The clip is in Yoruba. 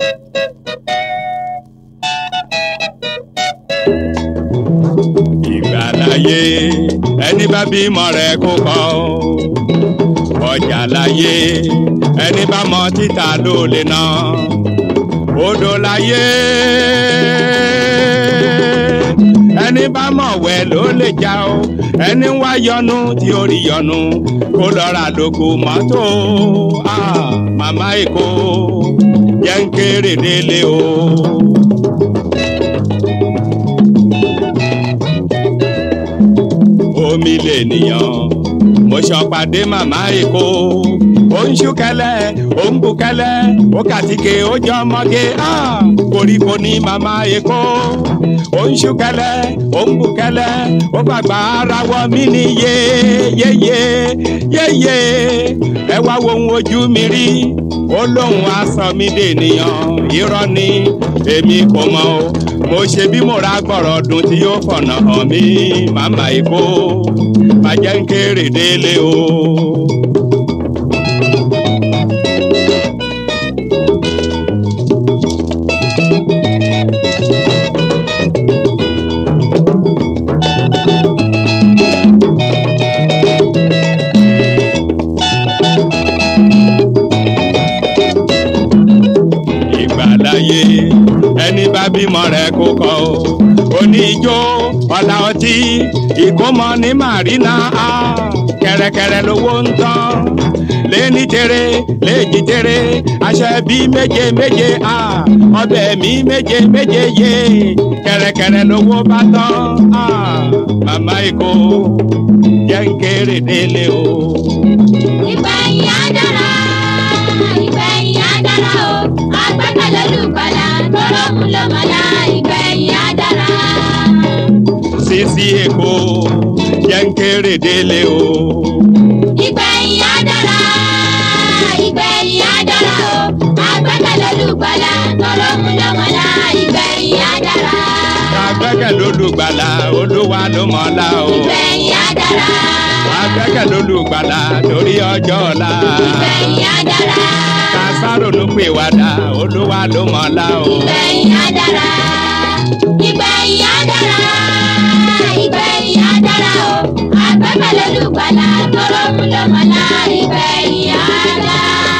ìgbàláyé ẹni bá bímọ rẹ̀ kó kọ́ ọjà láyé ẹni bá mọ títà ló lè ná odò láyé ẹni bá mọ̀ wẹ̀ ló lè já o ẹni wá yọnu tí ó rí yọnu kó lọ́ra lóko mọ́tò ah, màmá èkó jẹ́ ń kéré délé o. omi lè nìyàn mo ṣọpàdé màmá èkó ó ń ṣúkẹlẹ ó ń bukẹlẹ ó kàtìkè ó jọ ọmọge ah, koríko ní màmá èkó ó ń ṣúkẹlẹ ó ń bukẹlẹ ó gbàgbà ara wọ mí ní yéyéyé yéyé ẹ wá wo ohun ojú mi rí ó lóun aṣọ mi dènìyàn irọ́ ni èmi kò mọ̀ o mo ṣe bí mo ra gbọ̀rọ̀ dùn tí yóò fọ̀nà hàn mí màmá èkó bàjẹ́ ń kéré délé o. ìgbàláyé ẹni bá bímọ rẹ̀ kó kọ o oníjó ọ̀la ọtí ìkómọ ní màrínà á kẹrẹkẹrẹ lówó ń tán lẹ́ni tere lẹ́jì tere aṣọ ẹbí méje méje á ọbẹ̀ mi méje méje yé kẹrẹkẹrẹ lówó bá tán á màmá èkó jẹ́ ń kéré délé o. ìgbẹ̀yìn á dára ìgbẹ̀yìn á dára o agbẹ́kẹ̀lé olùgbàlà tọrọ mú ló mọ̀lá ìgbẹ̀yìn á dára. Sisi Èkó jẹ́ ń kéré délé o. ìgbẹ̀yìn á dára ìgbẹ̀yìn á dára o agbẹ́kẹ̀lé olùgbàlà tọrọ mú ló mọ̀lá ìgbẹ̀yìn á dára. Agbẹ́kẹ̀ lólùgbàlà olúwa ló mọ̀ọ́lá o. ìgbẹ̀yìn á dára Agbẹ́kẹ̀ lólùgbàlà torí ọjọ́ ọ̀la. ìgbẹ̀yìn á dára Kásáró ló pè wàdà olúwa ló mọ̀ọ́lá o. ìgbẹ̀yìn á dára ìgbẹ̀yìn á dára ìgbẹ̀yìn á dára o agbẹ́kẹ̀lé olùgbàlà tọrọ mú ló mọ̀lá ìgbẹ̀yìn á dára.